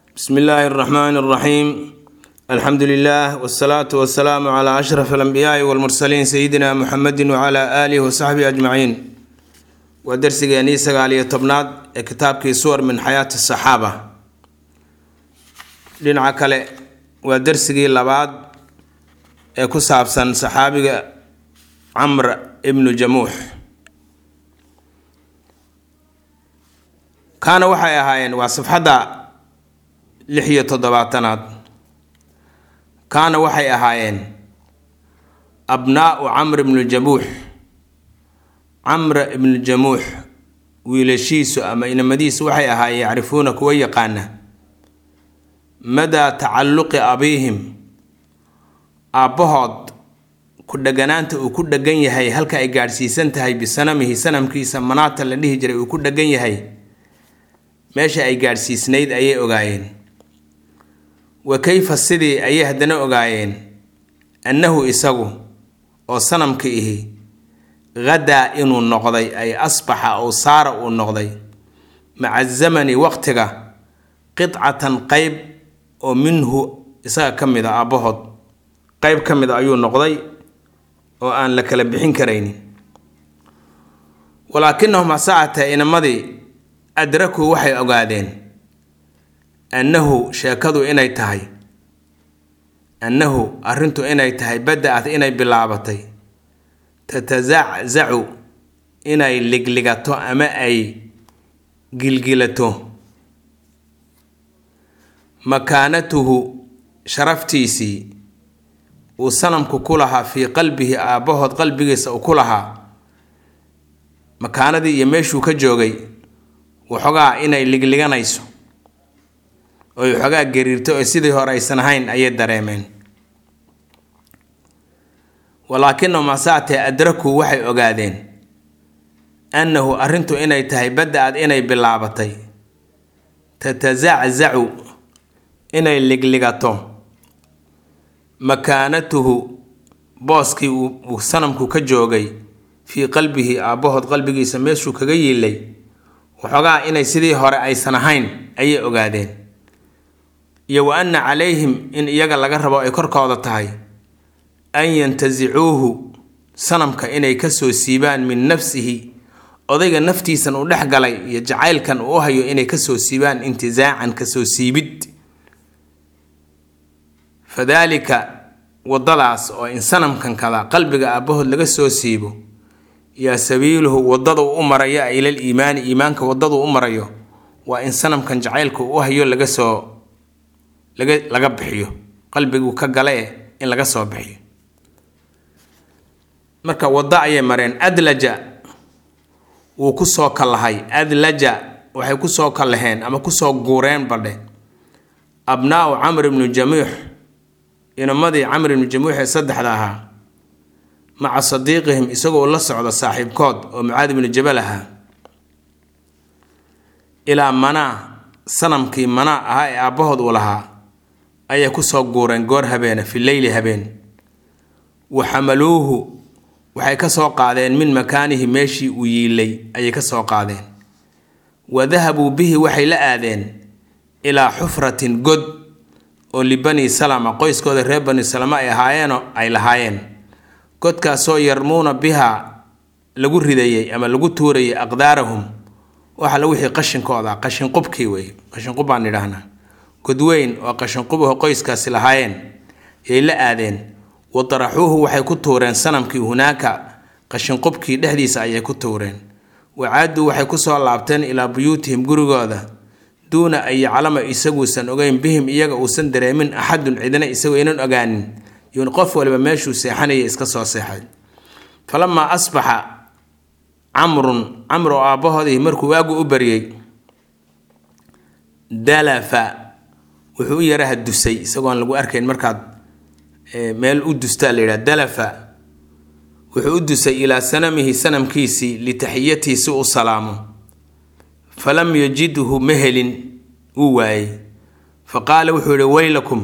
bsmi illaahi اraxmaan اraxiim alxamdu lilah wsalaatu wasalaamu cla ashraf alambiyaai walmursaliin sayidina muxamedi wcla aalihi wasaxbihi ajmaciin waa darsigeenii sagaal iyo tobnaad ee kitaabkii suwar min xayaati saxaaba dhinaca kale waa darsigii labaad ee ku saabsan saxaabiga camr ibnu jamuux kaana waxay ahaayeen waa safxadda lix iyo toddobaatanaad kaana waxay ahaayeen abnaau camr ibnu jamuux camr ibnu jamuux wiilashiisu ama inamadiisu waxay ahaayeen yacrifuuna kuwa yaqaana madaa tacalluqi abiihim aabbahood ku dheganaanta uu ku dhegan yahay halka ay gaadhsiisan tahay bisanamihi sanamkiisa manaata la dhihi jiray uu ku dhegan yahay meesha ay gaadhsiisnayd ayay ogaayeen wa kayfa sidii ayay haddana ogaayeen annahu isagu oo sanamka ihi hadaa inuu noqday ay asbaxa ow saara uu noqday maca zamani waqtiga qidcatan qeyb oo minhu isaga ka mid a aabbahood qeyb ka mid a ayuu noqday oo aan la kala bixin karaynin walaakinahum hasaacatee inamadii adrakuu waxay ogaadeen annahu sheekadu inay tahay annahu arrintu inay tahay bada-ad inay bilaabatay tatazaczacu inay ligligato ama ay gilgilato makaanatuhu sharaftiisii uu sanamku ku lahaa fii qalbihi aabbahood qalbigiisa uu ku lahaa makaanadii iyo meeshuu ka joogay waxoogaa inay ligliganayso oy waxoogaa gariirto oo sidii hore aysan ahayn ayay dareemeen walaakinahum hasaatee adrakuu waxay ogaadeen annahu arrintu inay tahay bada-ad inay bilaabatay tatazaczacu inay ligligato makaanatuhu booskii uu sanamku ka joogay fii qalbihi aabbahood qalbigiisa meeshuu kaga yiilay waxoogaa inay sidii hore aysan ahayn ayay ogaadeen iyo wa anna calayhim in iyaga laga rabo ay korkooda tahay an yantasicuuhu sanamka inay kasoo siibaan min nafsihi odayga naftiisan uu dhex galay iyo jacaylkan uu u hayo inay kasoo siibaan intizaacan kasoo siibid fadaalika wadadaas oo in sanamkan kada qalbiga aabbahood laga soo siibo yaa sabiiluhu wadada uu u marayo ilal iimaani iimaanka wadaduu u marayo waa in sanamkan jacaylka uu u hayo laga soo laga laga bixiyo qalbiguu ka gale in laga soo bixiyo marka waddo ayay mareen adlaja wuu kusoo kallahay adlaja waxay kusoo kallaheen ama kusoo guureen badhe abnaau camr ibnu jamuux inamadii camr ibnu jamuux ee saddexda ahaa maca sadiiqihim isagoo la socda saaxiibkood oo mucaad ibnu jabal ahaa ilaa manaa sanamkii manaa ahaa ee aabbahood uu lahaa ayay kusoo guureen goor habeena fi leyli habeen wa xamaluuhu waxay ka soo qaadeen min makaanihi meeshii uu yiilay ayay ka soo qaadeen wa dahabuu bihi waxay la aadeen ilaa xufratin god oo libani salama qoyskooda reer bani salama ay ahaayeenoo ay lahaayeen godkaasoo yarmuuna bihaa lagu ridayey ama lagu tuurayay aqdaarahum waxala wixii qashinkooda qashinqubkii wey qashinqub baan idhaahnaa godweyn oo qashinqubaho qoyskaasi lahaayeen yay la aadeen wa daraxuuhu waxay ku tuureen sanamkii hunaaka qashinqubkii dhexdiisa ayay ku tuureen wacaaduu waxay kusoo laabteen ilaa buyuutihim gurigooda duuna an yaclama isaguusan ogeyn bihim iyaga uusan dareemin axadun cidina isagoo inan ogaanin yuun qof waliba meeshuu seexanaya iska soo seexay falamaa asbaxa camrun camr oo aabbahoodii markuu waagu u baryey dalafa wuxuu u yaraha dusay isagoon lagu arkayn markaad meel u dustaa la yidhaha dalafa wuxuu u dusay ilaa sanamihi sanamkiisii litaxiyatihi si u salaamo falam yajidhu ma helin wuu waayey fa qaala wuxuu yihi weylakum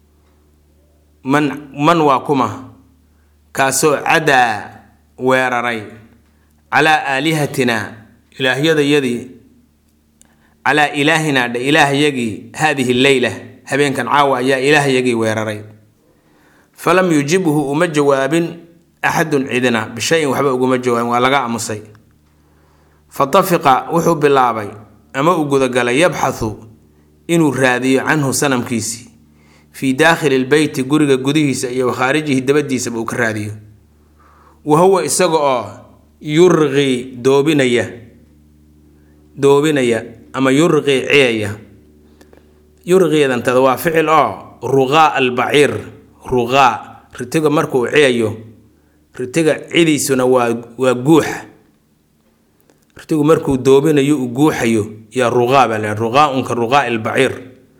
man man waa kuma kaasoo cadaa weeraray calaa aalihatina ilaahyadayadii calaa ilaahinaa dhe ilaahayagii haadihi leyla habeenkan caawa ayaa ilaahayagii weeraray falam yujibhu uma jawaabin axadun cidina bishayin waxba uguma jawaabin waa laga aamusay fatafiqa wuxuu bilaabay ama uu gudagalay yabxathu inuu raadiyo canhu sanamkiisii fii daakhili lbeyti guriga gudihiisa iyo wakhaarijihi dabadiisaba uu ka raadiyo wa huwa isaga oo yurqii doobinaya doobinaya ama yurqii ciyaya yurqiidantada waa ficil oo ruqaa albaciir ruqaa ritiga markuu ciyayo ritiga cidiisuna waa waa guuxa ritigu markuu doobinayo uu guuxayo yaa ruqaa baa la ruqaaunka ruqaa albaciir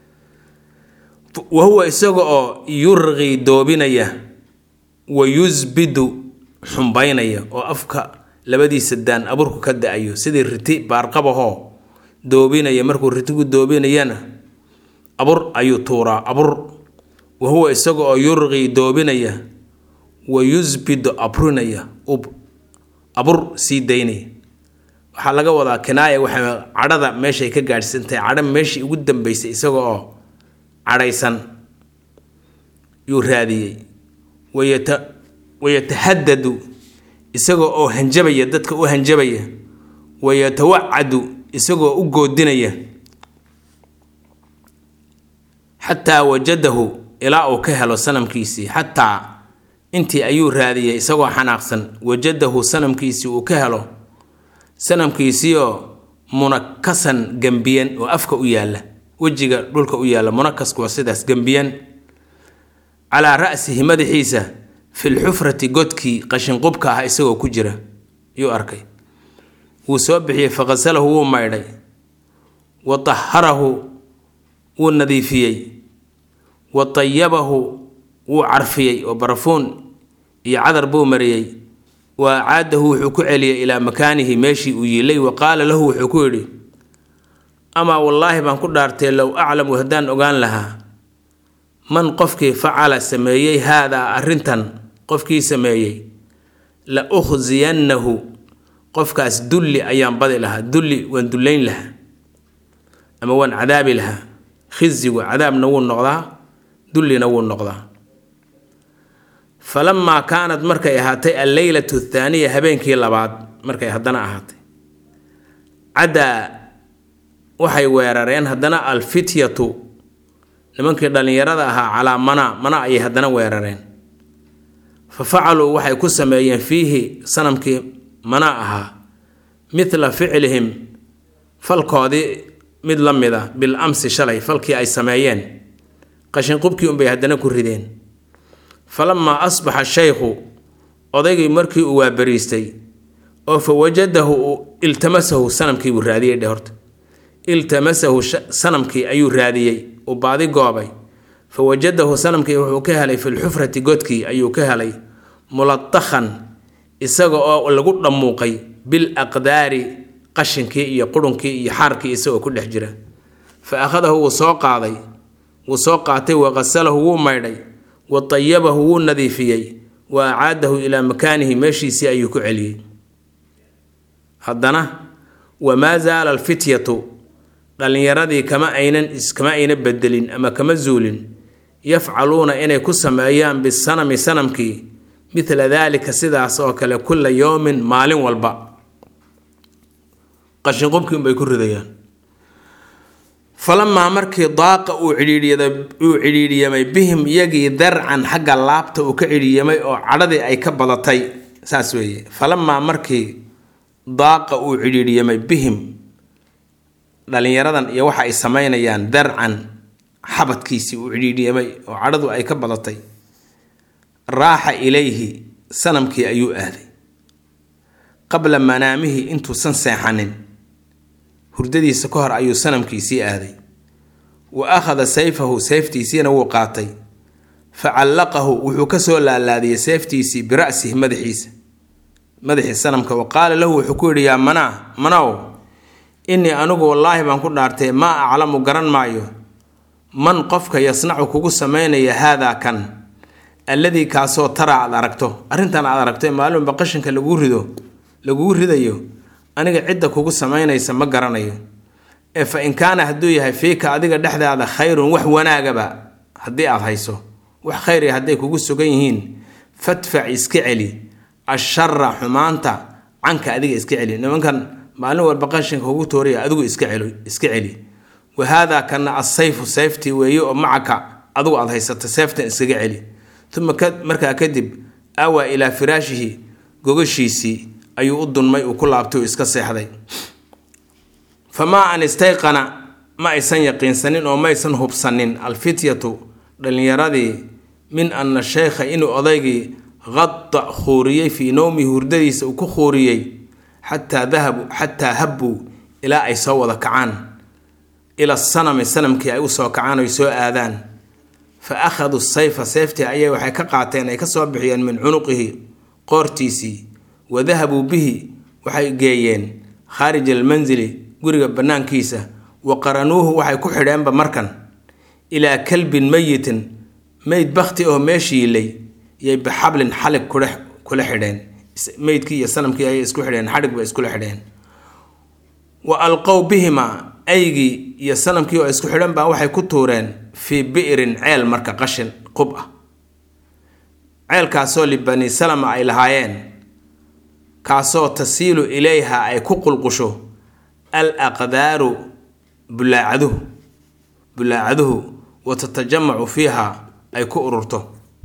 wa huwa isaga oo yurqii doobinaya wa yusbidu xumbaynaya oo afka labadiisa daan aburku ka da-ayo sidii riti baarqabahoo doobinaya markuu ritigu doobinayana abur ayuu tuuraa abur wa huwa isaga oo yurqii doobinaya wa yusbidu abrinaya ub abur sii daynaya waxaa laga wadaa kinaaya waxay cadhada meeshay ka gaadhsantahay cadho meeshii ugu dambeysay isaga oo cadhaysan yuu raadiyey wayata wayatahadadu isagoo oo hanjabaya dadka u hanjabaya wayatawacadu isagoo u goodinaya xataa wajadahu ilaa uu ka helo sanamkiisii xataa intii ayuu raadiyay isagoo xanaaqsan wajadahu sanamkiisii uu ka helo sanamkiisiioo munakasan gembiyan oo afka u yaalla wejiga dhulka u yaalla munakasku waa sidaas gembiyan calaa ra'sihi madaxiisa filxufrati godkii qashinqubka ah isagoo ku jira yuu arkay wuu soo bixiyey faqasalahu wuu maydhay wa taharahu wuu nadiifiyey wa tayabahu wuu carfiyey oo barafuun iyo cadar buu mariyey wa acaadahu wuxuu ku celiyey ilaa makaanihi meeshii uu yiilay wa qaala lahu wuxuu ku yidhi amaa wallaahi baan ku dhaartay low aclamu haddaan ogaan lahaa man qofkii facala sameeyey haadaa arrintan qofkii sameeyey la ukhsiyannahu qofkaas dulli ayaan badi lahaa dulli waan dullayn lahaa ama waan cadaabi lahaa khisigu cadaabna wuu noqdaa dullina wuu noqdaa falamaa kaanad markay ahaatay alleylatu athaaniya habeenkii labaad markay haddana ahaatay caddaa waxay weerareen haddana alfityatu nimankii dhallinyarada ahaa calaa mana mana ayay haddana weerareen fa facaluu waxay ku sameeyeen fiihi sanamkii mana ahaa midla ficlihim falkoodii mid la mid a bil amsi shalay falkii ay sameeyeen qashinqubkii unbay haddana ku rideen falamaa asbaxa shaykhu odaygii markii uu waabariistay oo fa wajadahu iltamasahu sanamkii buu raadiyey dhe horta iltamasahu sanamkii ayuu raadiyey uu baadi goobay fa wajadahu sanamkii wuxuu ka helay filxufrati godkii ayuu ka helay mulatakhan isaga oo lagu dhammuuqay bil aqdaari qashinkii iyo qurunkii iyo xaarkii isagoo ku dhex jira fa akhadahu wuu soo qaaday wuu soo qaatay wa qasalahu wuu maydhay wa tayabahu wuu nadiifiyey wa acaadahu ilaa makaanihi meeshiisii ayuu ku celiyey haddana wamaa zaala alfityatu dhallinyaradii kama aynan kama ayna bedelin ama kama zuulin yafcaluuna inay ku sameeyaan bisanami sanamkii midla daalika sidaas oo kale kulla yowmin maalin walba qashinqubkii unbay ku ridayaan falamaa markii daaqa uu cidhiidhiyada uu cidhiidhiyamay bihim iyagii darcan xagga laabta uu ka cidhiidhiyamay oo cadhadii ay ka badatay saas weeye falamaa markii daaqa uu cidhiidhiyamay bihim dhallinyaradan iyo waxa ay samaynayaan darcan xabadkiisii uu cidhiidhiyamay oo cadhadu ay ka badatay raaxa ilayhi sanamkii ayuu aaday qabla manaamihi intuusan seexanin hurdadiisa ka hor ayuu sanamkiisii aaday wa akhada sayfahu seeftiisiina wuu qaatay fa callaqahu wuxuu kasoo laalaadiyey seeftiisii bira'sihi madaxiisa madaxii sanamka wa qaala lahu wuxuu ku yidhi yaa manaa manow innii anigu wallaahi baan ku dhaartay maa aclamu garan maayo man qofka yasnacu kugu samaynaya haadaa kan alladii kaasoo taraa aad aragto arrintan aad aragto ee maalinba qashinka laguu rido lagugu ridayo aniga cidda kugu samaynaysa ma garanayo ee fa in kaana hadduu yahay fiika adiga dhexdaada khayrun wax wanaagaba haddii aad hayso wax khayri hadday kugu sugan yihiin fadfac iska celi ashara xumaanta canka adiga iska celi nimankan maalin walba qashinka kugu tooriya adigu iska celi iska celi wa haadaa kana asayfu sayftii weeye oo macaka adigu aad haysato seeftan iskaga celi uma markaa kadib awaa ilaa firaashihi gogashiisii ayuu u dunmay uu ku laabtay uu iska seexday famaa an istayqana ma aysan yaqiinsanin oo maysan hubsanin alfityatu dhallinyaradii min ana sheykha inuu odaygii qada khuuriyey fii nowmihi hurdadiisa uu ku khuuriyey xataa dahabu xataa habbuu ilaa ay soo wada kacaan ila sanami sanamkii ay usoo kacaan oy soo aadaan fa akhaduu sayfa seeftii ayay waxay ka qaateen ay ka soo bixiyeen min cunuqihi qoortiisii wa dahabuu bihi waxay geeyeen khaarij almansili guriga bannaankiisa wa qaranuuhu waxay ku xidheenba markan ilaa kalbin meyitin meyd bakti oo meeshiilay yay bixablin xalig kudhe kula xidheen meydkii iyo sanamkii ayay isku xidheen xadhig bay iskula xidheen wa alqow bihimaa aygii iyo sanamkii oo isku xidhan baa waxay ku tuureen fii bi'rin ceel marka qashin qub ah ceelkaasoo libani salama ay lahaayeen kaasoo tasiilu ilayha ay ku qulqusho al aqdaaru bulaacaduhu bulaacaduhu wa tatajamacu fiiha ay ku ururto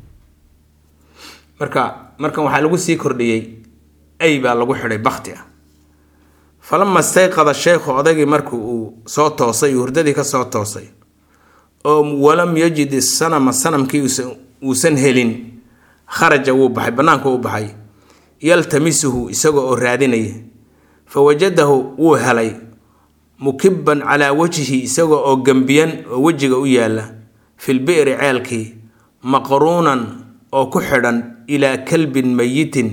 marka markan waxaa lagu sii kordhiyey ay baa lagu xidhay bakti ah falama istayqada sheykhu odaygii markii uu soo toosay hurdadii ka soo toosay oo walam yajid isanama sanamkii uusan helin kharaja wuu baxay bannaanka uu baxay yaltamisuhu isaga oo raadinaya fa wajadahu wuu helay mukibban calaa wajhi isaga oo gembiyan oo wejiga u yaalla fil bi'ri ceelkii maqruunan oo ku xidhan ilaa kalbin mayitin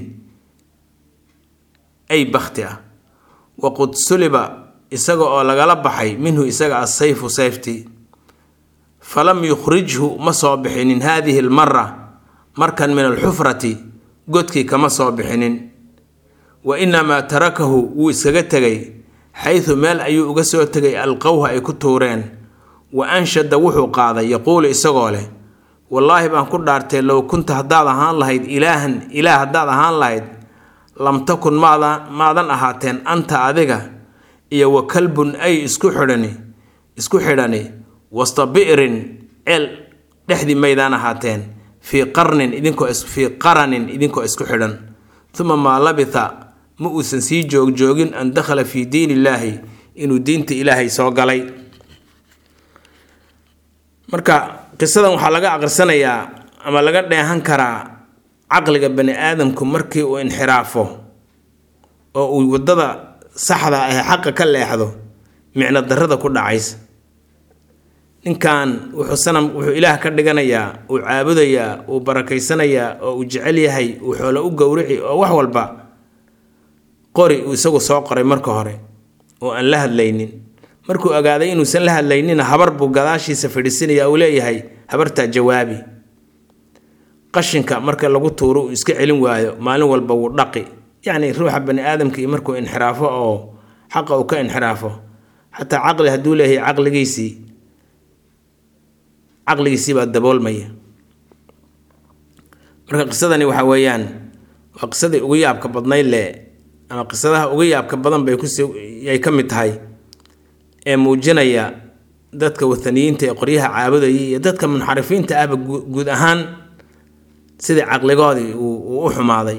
ay bakti ah waqud suliba isaga oo lagala baxay minhu isaga asayfu sayftii falam yukhrijhu ma soo bixinin haadihi almara markan min alxufrati godkii kama soo bixinin wa inamaa tarakahu wuu iskaga tegay xaydu meel ayuu uga soo tegay alqowha ay ku tuureen wa anshada wuxuu qaaday yaquulu isagoo leh wallaahi baan ku dhaartay low kunta haddaad ahaan lahayd ilaahan ilaah haddaad ahaan lahayd lam takun maada maadan ahaateen anta adiga iyo wa kalbun ay isku xidhani isku xidhani wasta bi'rin ceel dhexdii maydaan ahaateen fii qarnin idinkoo fii qaranin idinkoo isku xidhan uma maa labitha ma uusan sii joogjoogin an dakhala fii diin illaahi inuu diinta ilaahay soo galay marka qisadan waxaa laga aqrisanayaa ama laga dheehan karaa caqliga bani aadamku markii uu inxiraafo oo uu waddada saxda ah xaqa ka leexdo micno darrada ku dhacaysa ninkan wuxuu sanam wuxuu ilaah ka dhiganayaa uu caabudayaa uu barakaysanayaa oo uu jecel yahay uu xoolo u gowrici oo wax walba qori uu isagu soo qoray marka hore oo aan la hadlaynin markuu ogaaday inuusan la hadlaynina habar buu gadaashiisa fadhiisinaya uu leeyahay habartaa jawaabi qashinka marka lagu tuuro uu iska celin waayo maalin walba wuu dhaqi yacni ruuxa bani aadamkii markuu inxiraafo oo xaqa uu ka inxiraafo xataa caqli hadduu leeyahay caqligiisii caqligiisii baa daboolmaya marka qisadani waxa weeyaan waa qisadii ugu yaabka badnayd le ama qisadaha ugu yaabka badan bay kusyay ka mid tahay ee muujinaya dadka wathaniyiinta ee qoryaha caabudayay iyo dadka munxarifiinta ahba guud ahaan sidii caqligoodii uu u xumaaday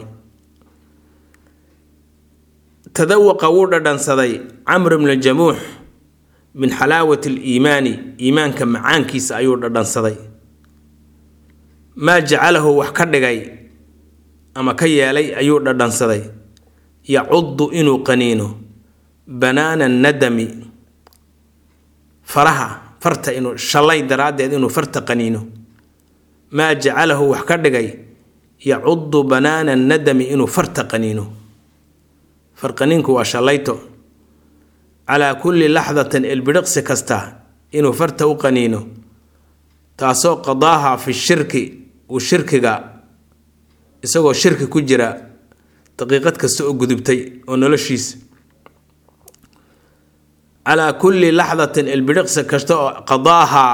tadawaqa wuu dhadhansaday camr bnu jamuux min xalaawati aliimaani iimaanka macaankiisa ayuu dhadhansaday maa jacalahu wax ka dhigay ama ka yeelay ayuu dhadhansaday yacudu inuu qaniino banaana nadami faraha farta inuu shalay daraaddeed inuu farta qaniino maa jacalahu wax ka dhigay yacudu banaana nadami inuu farta qaniino farqaniinku waa shallayto calaa kulli laxdatin ilbidhiqsi kasta inuu farta u qaniino taasoo qadaaha fi shirki uu shirkiga isagoo shirki ku jira daqiiqad kasta oo gudubtay oo noloshiisa calaa kulli laxdatin ilbidhiqsi kasta oo qadaahaa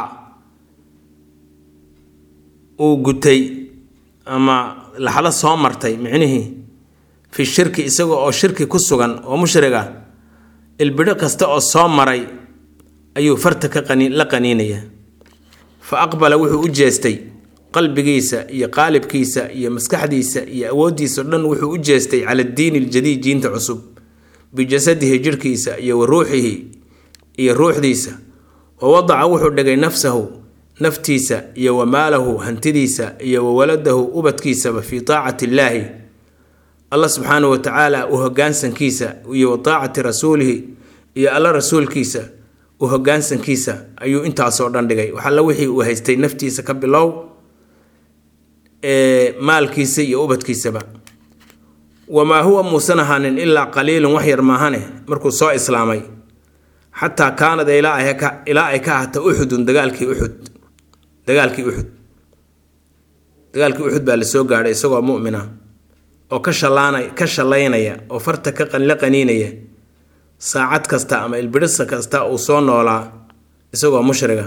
uu gutay ama laxdo soo martay micnihii fi shirki isaga oo shirki ku sugan oo mushriga ilbidho kasta oo soo maray ayuu farta ka qani la qaniinaya fa aqbala wuxuu u jeestay qalbigiisa iyo qaalibkiisa iyo maskaxdiisa iyo awooddiisa o dhan wuxuu u jeestay cala diini aljadiid diinta cusub bijasadihi jirhkiisa iyo wa ruuxihi iyo ruuxdiisa wa wadaca wuxuu dhigay nafsahu naftiisa iyo wa maalahu hantidiisa iyo wa waladahu ubadkiisaba fii taacati illaahi allah subxaanahu wa tacaala u hogaansankiisa iyo wa taacati rasuulihi iyo alla rasuulkiisa u hogaansankiisa ayuu intaasoo dhan dhigay waxalla wixii uu haystay naftiisa ka bilow ee maalkiisa iyo ubadkiisaba wamaa huwa muusan ahaanin ilaa qaliilun wax yar maahane markuu soo islaamay xataa kaanad ilaa ay ka ahata uxudun dagaalkii uxud dagaalkii uxud dagaalkii uxud baa lasoo gaadhay isagoo mu'mina oo ka shalaana ka shallaynaya oo farta ka qanla qaniinaya saacad kasta ama ilbidhisa kasta uu soo noolaa isagoo mushriga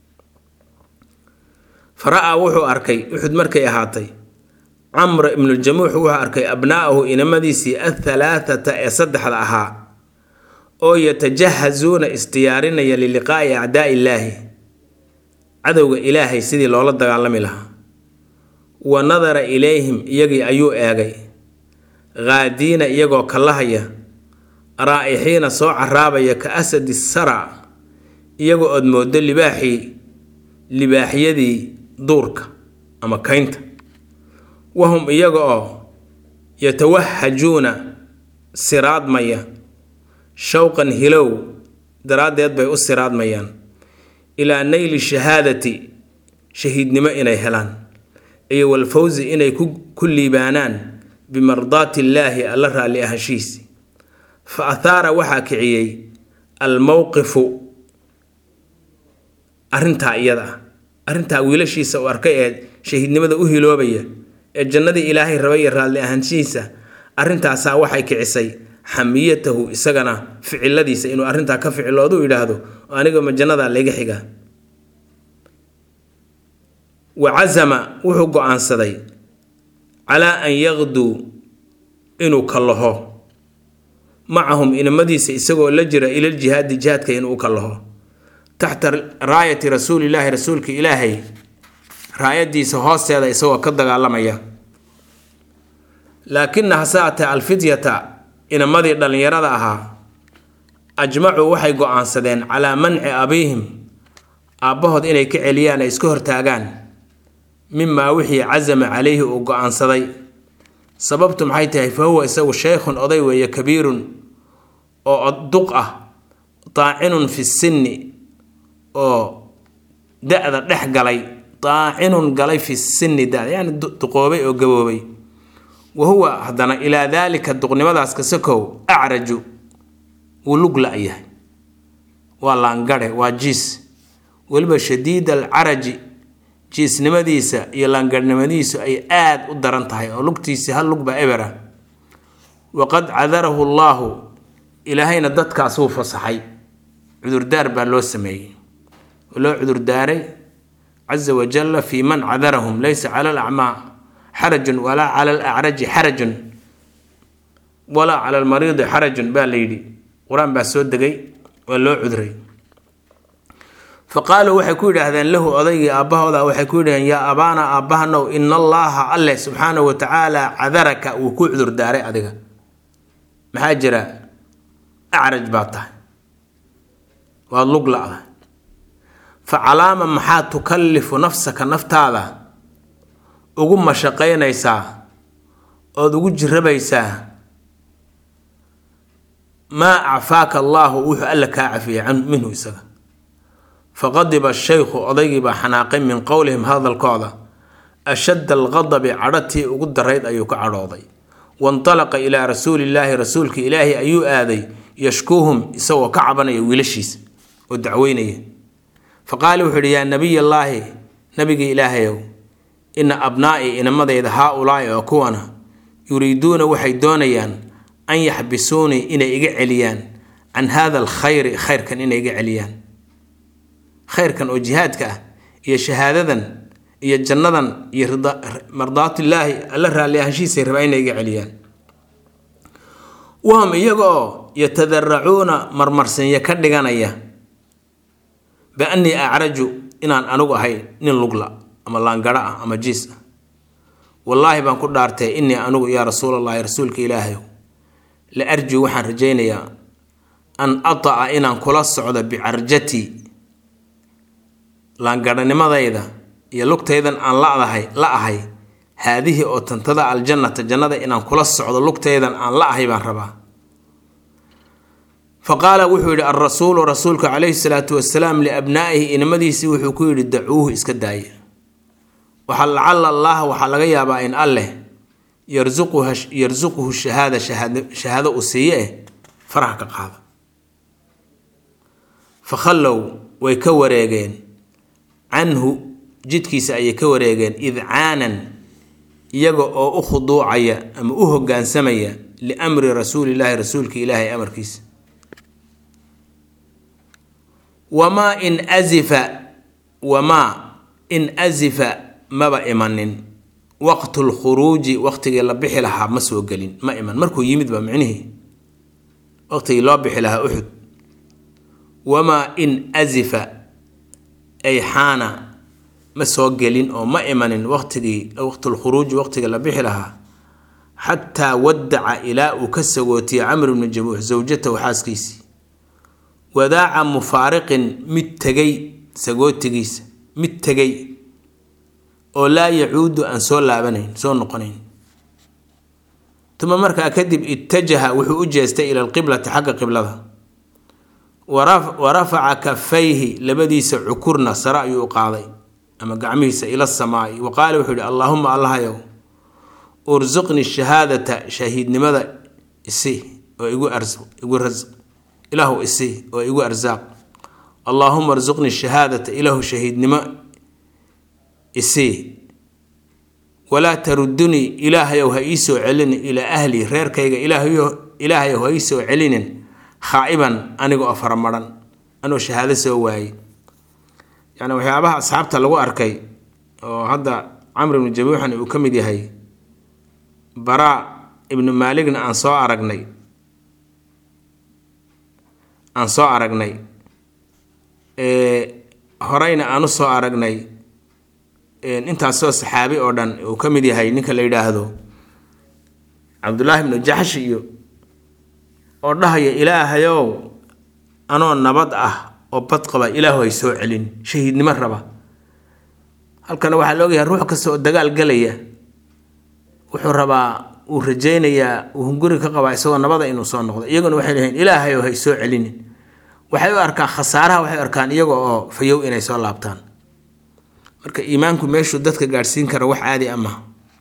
fara-a wuxuu arkay uxud markay ahaatay camr ibnuljamuux wuxuu arkay abnaa'ahu inamadiisii athalaathata ee saddexda ahaa oo yatajahazuuna isdiyaarinaya liliqaa'i acdaa'i illaahi cadowga ilaahay sidii loola dagaalami lahaa wa nadara ilayhim iyagii ayuu eegay haadiina iyagoo kallahaya raa'ixiina soo caraabaya ka asadi sara iyagoo ood moodo libaaxii libaaxyadii duurka ama kaynta wahum iyaga oo yatawahajuuna siraadmaya showqan hilow daraaddeed bay u siraadmayaan ilaa nayli shahaadati shahiidnimo inay helaan iyo walfawsi inay ku liibaanaan bimardaati illaahi alla raalli ahashiisi fa athaara waxaa kiciyey almowqifu arrintaa iyada ah arrintaa wiilashiisa uu arkay ee shahiidnimada u hiloobaya ee jannadii ilaahay rabay iyo raalli ahaanshihiisa arrintaasaa waxay kicisay xamiyatahu isagana ficiladiisa inuu arrintaa ka ficiloodu yidhaahdo aniga ma jannadaa layga xigaa wa casama wuxuu go-aansaday calaa an yaqduu inuu kallaho macahum inamadiisa isagoo la jira ilaljihaadi jihaadka inuu kallaho taxta raayati rasuulilaahi rasuulka ilaahay raayadiisa hoosteeda isagoo ka dagaalamaya laakina hase atee alfidyata inamadii dhallinyarada ahaa ajmacuu waxay go-aansadeen calaa manci abiihim aabbahood inay ka celiyaan ay iska hortaagaan mimaa wixii casama calayhi uu go-aansaday sababtu maxay tahay fa huwa isagu sheykhun oday weeye kabiirun oo duq ah daacinun fi sinni oo da-da dhex galay daacinun galay fi sinni da yani duqoobay oo gaboobay wa huwa haddana ilaa daalika duqnimadaas kasakow acraju wuu lug la-yahay waa laangare waa jiis weliba shadiid alcaraji jiisnimadiisa iyo laangarhnimadiisu ay aada u daran tahay oo lugtiisi hal lugba ebera waqad cadarahu allaahu ilaahayna dadkaas wuu fasaxay cudurdaar baa loo sameeyey loo cudurdaaray caza wajalla fii man cadarahum laysa cala alacmaa xarajun walaa cala alacraji xarajun walaa cala almariidi xarajun baa la yidhi qur-aan baa soo degay waa loo cudray fa qaaluu waxay ku yidhaahdeen lahu odaygii aabbahooda waxay ku yidhahdeen yaa abaana aabbahanow ina allaaha alleh subxaanahu wa tacaala cadaraka wuu ku cudurdaaray adiga maxaa jira acraj baa tahay waad lug la-da fa calaama maxaa tukallifu nafsaka naftaada ugu mashaqaynaysaa ood ugu jirabaysaa maa acfaaka allaahu wuxuu alla kaa cafiyay can minhu isaga faqadiba shaykhu odaygii baa xanaaqay min qowlihim hadalkooda ashadda alqadabi cadhatii ugu darayd ayuu ka cadhooday waintalaqa ilaa rasuulillaahi rasuulka ilaahi ayuu aaday yashkuuhum isagoo ka cabanaya wiilashiisa oo dacweynaya fa qaala wuxuu yidhi yaa nabiyallaahi nabigii ilaahayow ina abnaa'i inamadayda haa ulaa'i oo kuwana yuriiduuna waxay doonayaan an yaxbisuunii inay iga celiyaan can hada alkhayri khayrkan inay iga celiyaan khayrkan oo jihaadka ah iyo shahaadadan iyo jannadan iyo mardaatillaahi alla raalli ahaanshihiisay rabaa inay iga celiyaan wahum iyaga oo yatadaracuuna marmarsinya ka dhiganaya biannii acraju inaan anigu ahay nin lugla ama laangara ah ama jiis ah wallaahi baan ku dhaartay innii anigu yaa rasuulallahi rasuulka ilaahayow la arjuu waxaan rajaynayaa an ata'a inaan kula socdo bicarjatii laangaranimadayda iyo lugtaydan aan ladahay la ahay haadihii oo tantada aljannata jannada inaan kula socdo lugtaydan aan la ahay baan rabaa fa qaala wuxuu yidhi alrasuulu rasuulka calayhi salaatu wasalaam liabnaa'ihi inamadiisii wuxuu ku yidhi dacuuhu iska daaya waxaa lacala allaha waxaa laga yaabaa in alleh yarsuquhu shahaada shahaado uu siiye eh faraha ka qaada fa khallow way ka wareegeen canhu jidkiisa ayay ka wareegeen idcaanan iyaga oo u khuduucaya ama u hoggaansamaya liamri rasuulillaahi rasuulka ilaahay amarkiisa wamaa in asifa wamaa in asifa maba imanin waqtu lkhuruuji waqtigii la bixi lahaa ma soo gelin ma iman markuu yimid ba micnihii waqtigii loo bixi lahaa uxud wamaa in asifa ay xaana ma soo gelin oo ma imanin waqtigii waqtulkhuruuji waqtigii la bixi lahaa xataa wadaca ilaa uu ka sagootiyey camr bnu jamuux zawjatahu xaaskiisii wadaaca mufaariqin mid tegay sagootigiisa mid tegay oo laa yacuudu aan soo laabanayn soo noqonayn uma markaa kadib ittajaha wuxuu u jeestay ila alqiblati xagga qiblada wa rafaca kafayhi labadiisa cukurna sare ayuu u qaaday ama gacmihiisa ila samaai wa qaala wuxuu yihi allaahuma allahayow ursuqni shahaadata shahiidnimada isi oo igu igu rasq ilaahu isi oo igu arsaaq allaahuma arsuqni shahaadata ilaahu shahiidnimo isii walaa tarudunii ilaahayow ha ii soo celinin ilaa ahlii reerkayga ilaahayow ha ii soo celinin khaa'iban aniga oo faramaran anoo shahaado soo waayey yacni waxyaabaha asxaabta lagu arkay oo hadda camr ibnu jamuuxan uu ka mid yahay baraa ibnu maaligna aan soo aragnay aan soo aragnay horeyna aan u soo aragnay intaasoo saxaabi oo dhan uu ka mid yahay ninka la yidhaahdo cabdullaahi ibnu jaxsh iyo oo dhahaya ilaahayow anoo nabad ah oo bad qaba ilaahu hay soo celin shahiidnimo raba halkana waxaa la ogyahay ruux kasta oo dagaal galaya wuxuu rabaa uu rajaynayaa uu hunguri ka qabaa isagoo nabada inuu soo noqdo iyaguna waxay leeyihin ilaahayow hay soo celinin waxay u arkaan khasaaraha waxay u arkaan iyaga oo fayow inay soo laabtaan marka iimaanku meeshuu dadka gaadhsiin kara wax caadi ama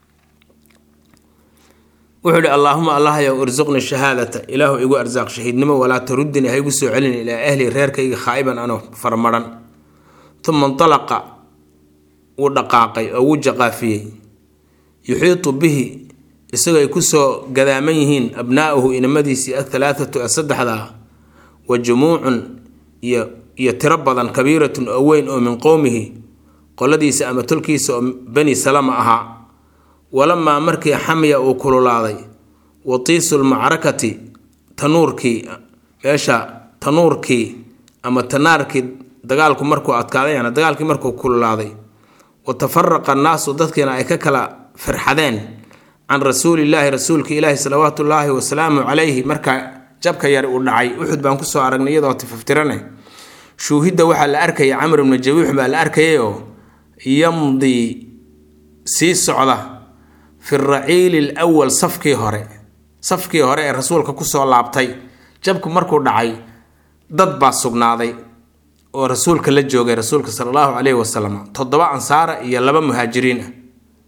wuxuu ihi allaahuma allahyow irsuqni shahaadata ilaahu igu arsaaq shahiidnimo walaa tarudini ha igu soo celin ilaa ahli reerkayga khaa'iban anoo farmaran uma intalaqa wuu dhaqaaqay oo wuu jaqaafiyey yuxiitu bihi isagoo ay kusoo gadaaman yihiin abnaa'uhu inamadiisii athalaathatu ee saddexdaa wa jumuucun iyo iyo tiro badan kabiiratun oo weyn oo min qowmihi qoladiisa ama tolkiisa oo bani salama ahaa walamaa markii xamya uu kululaaday watiisu lmacrakati tanuurkii meesha tanuurkii ama tanaarkii dagaalku markuu adkaaday yani dagaalkii markuu kululaaday wa tafaraqa annaasu dadkiina ay ka kala firxadeen can rasuulillaahi rasuulka ilaahi salawaatu ullaahi wasalaamu calayhi markaa jabka yar uu dhacay uxud baan kusoo aragnay iyadoo tifaftirane shuuhidda waxaa la arkaya camr ibnu jawiix baa la arkayayoo yamdii sii socda fi raciili lwal safkii hore safkii hore ee rasuulka kusoo laabtay jabku markuu dhacay dad baa sugnaaday oo rasuulka la joogay rasuulka sala allahu caleyhi wasalam toddoba ansaara iyo laba muhaajiriin ah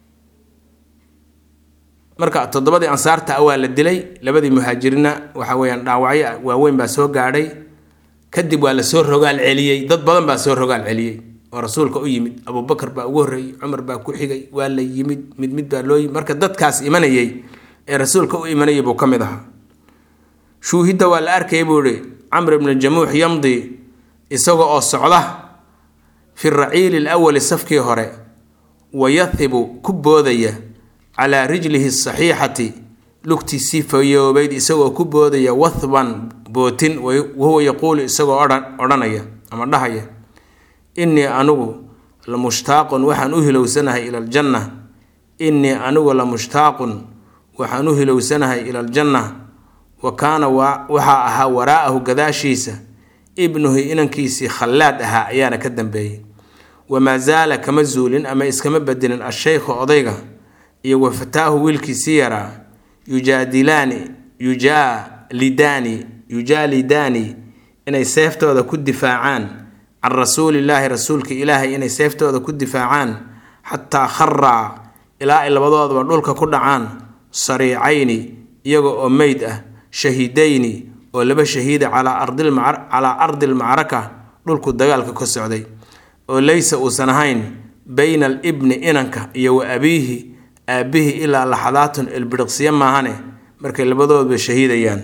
marka toddobadii ansaarta ah waa la dilay labadii muhaajiriinna waxa weyaan dhaawacyo waaweyn baa soo gaadhay kadib waa la soo rogaal celiyey dad badan baa soo rogaal celiyey oo rasuulka u yimid abubakar baa ugu horreeyey cumar baa ku xigay waa la yimid mid mid baa loo yimid marka dadkaas imanayey ee rasuulka u imanayay buu ka mid ahaa shuuhidda waa la arkayay buu ihi camr ibnu jamuux yamdi isaga oo socda fi raciili lawali safkii hore wayahibu ku boodaya calaa rijlihi saxiixati lugtiisii fayoobayd isagoo ku boodaya wathban bootin wahuwa yaquulu isagoo odhanaya ama dhahaya innii anigu la mushtaaqun waxaan u hilowsanahay ila aljanna innii anigu la mushtaaqun waxaan u hilowsanahay ila aljanna wa kaana waxaa ahaa waraa'ahu gadaashiisa ibnuhu inankiisii khallaad ahaa ayaana ka dambeeyey wamaa zaala kama zuulin ama iskama bedelin asheykhu odayga iyo wa fataahu wiilkiisii yaraa yujaadilaani yujaalidaani yujaalidaani inay seeftooda ku difaacaan can rasuulillaahi rasuulka ilaahay inay seeftooda ku difaacaan xataa kharaa ilaa ay labadoodaba dhulka ku dhacaan sariicayni iyaga oo meyd ah shahiidayni oo laba shahiida calaa ardi lmacraka dhulku dagaalka ka socday oo laysa uusan ahayn bayna alibni inanka iyo wa abiihi aabbihii ilaa laxadaatun ilbiriqsiyo maahane markay labadoodba shahiidayaan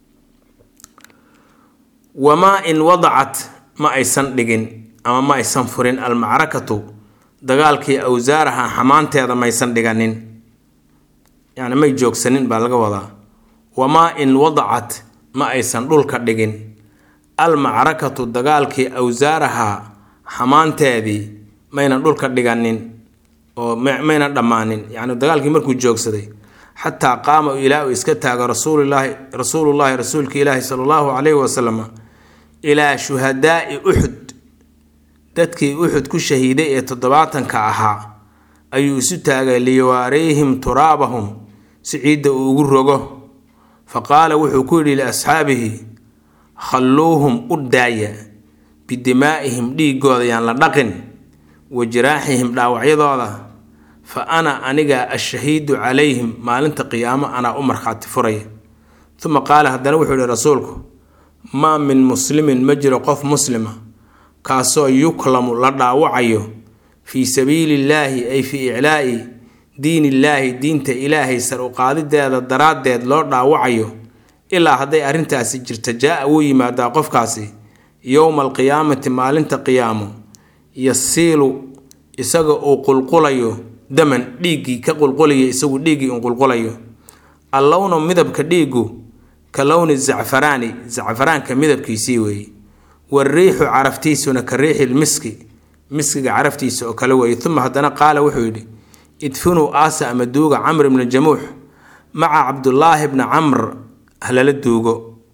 wamaa in wadacat ma aysan dhigin ama ma aysan furin almacrakatu dagaalkii awsaaraha xamaanteeda maysan dhiganin yani may joogsanin baa laga wadaa wamaa in wadacat ma aysan dhulka dhigin almacrakatu dagaalkii awsaaraha xamaanteedii maynan dhulka dhiganin oo maynan dhammaanin yacni dagaalkii markuu joogsaday xataa qaama ilaa uu iska taago rasuulilaahi rasuulullaahi rasuulka ilaahi sala allahu calayhi wasalam ilaa shuhadaai uxud dadkii uxud ku shahiiday ee toddobaatanka ahaa ayuu isu taagay liyawaareyhim turaabahum si ciidda uu ugu rogo fa qaala wuxuu ku yidhi liasxaabihi khalluuhum u daaya bidimaa'ihim dhiigooda yaan la dhaqin wa jiraaxihim dhaawacyadooda fa ana aniga ashahiidu calayhim maalinta qiyaamo anaa u markhaati furaya uma qaala haddana wuxuu yihi rasuulku maa min muslimin ma jiro qof muslima kaasoo yuklamu la dhaawacayo fii sabiilillaahi ay fii iclaa'i diinillaahi diinta ilaahay sar u qaadideeda daraaddeed loo dhaawacayo ilaa hadday arrintaasi jirta jaa-a wuu yimaadaa qofkaasi yowma alqiyaamati maalinta qiyaamo yasiilu isaga uu qulqulayo daman dhiiggii ka qulqulaya isagu dhiiggii uu qulqulayo allownu midabka dhiiggu ka lowni zacfaraani zacfaraanka midabkiisii weeye wariixu caraftiisuna ka riixil miski miskiga caraftiisa oo kale weeye uma haddana qaala wuxuu yidhi idfinuu aasa ama duuga camr ibna jamuux maca cabdulaahi bna camr halala duugo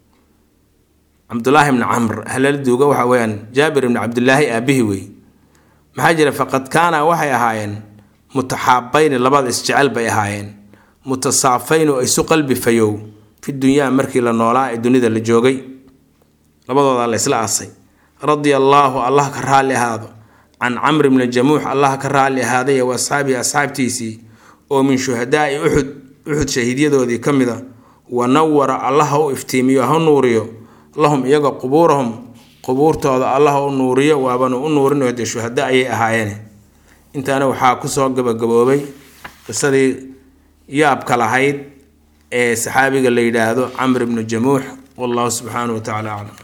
cabdulaahi bna camr halala duugo waxa weyaan jaabir ibna cabdulaahi aabbihi wey maxaa jira faqad kaana waxay ahaayeen mutaxaabayni labada isjecel bay ahaayeen mutasaafayn oo isu qalbi fayow fi dunyaa markii la noolaa ee dunida la joogay labadoodaa la isla aasay radia allaahu allah ka raalli ahaado can camr bni jamuux allah ka raalli ahaaday wa asxaabihi asxaabtiisii oo min shuhadaai uxud uxud shahiidyadoodii ka mid a wa nawara allah ha u iftiimiyo ha nuuriyo lahum iyaga qubuurahum qubuurtooda allah u nuuriyo waabanu u nuurinayo dee shuhada ayay ahaayeen intaana waxaa kusoo gabagaboobay qisadii yaabka lahayd ee saxaabiga la yidhaahdo camr ibnu jamuux wallahu subxaanahu wa tacala aclam